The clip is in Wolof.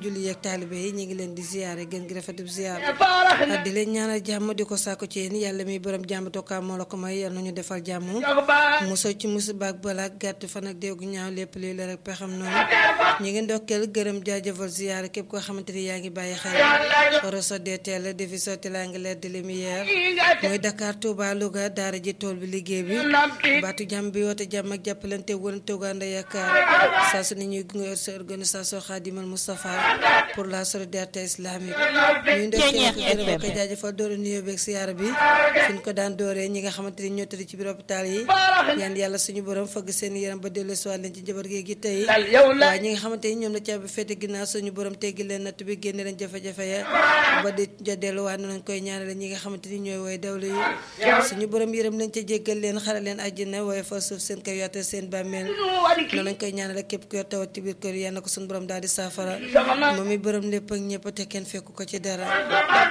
julli yeeg taalibe yi ñu ngi leen di ziyaare gën gi rafetub ziyaar di leen ñaanal jàmm di ko sàkku ci yéen yàlla mi borom jàmm tokkaa moo la ko may yal nañu defal jàmm musal ci musiba ak balaa gàtt fan ak déegu ñaaw lépp lii la rek pexam noonu ñu ngi ndokkeel gërëm jaajëfal ziyaare képp koo xamante ni yaa ngi bàyyi xel roso DTL defi sotti laa ngi leer de lumière mooy Dakar Touba Louga daara ji tool bi liggéey bi baatu jàmm bi woote jàmm ak jàppalante wën toganda yaakaar saa su ne ñuy gunge sa organisation Khadimal Moustapha pour la solidarité islamique ñuy ndokkeel ko gërëm ko jaajëfal doore nuyoo beeg siyaara bi fi ñu ko daan dooree ñi nga xamante ni ñoo tëdd ci biir hôpital yi ñaan yàlla suñu borom fëgg seen yaram ba dellu si leen ci njaboot gi gi tey waaye ñi nga xamante ni ñoom la caabi féete ginnaaw suñu borom teggi leen natt bi génne leen jafe-jafe ya ba di ja delluwaat nañ koy ñaanale ñi nga xamante ni ñooy woy dawlu yi suñu borom yërëm leen ca jéggal leen xare leen àjjana waaye fa suuf seen kaw yaate seen bàmmeel noonu lañ koy ñaanale képp ku yor tawat ci biir kër yal na ko suñu borom daal di saafara moom mi borom lépp ak ñëpp te kenn fekku ko ci dara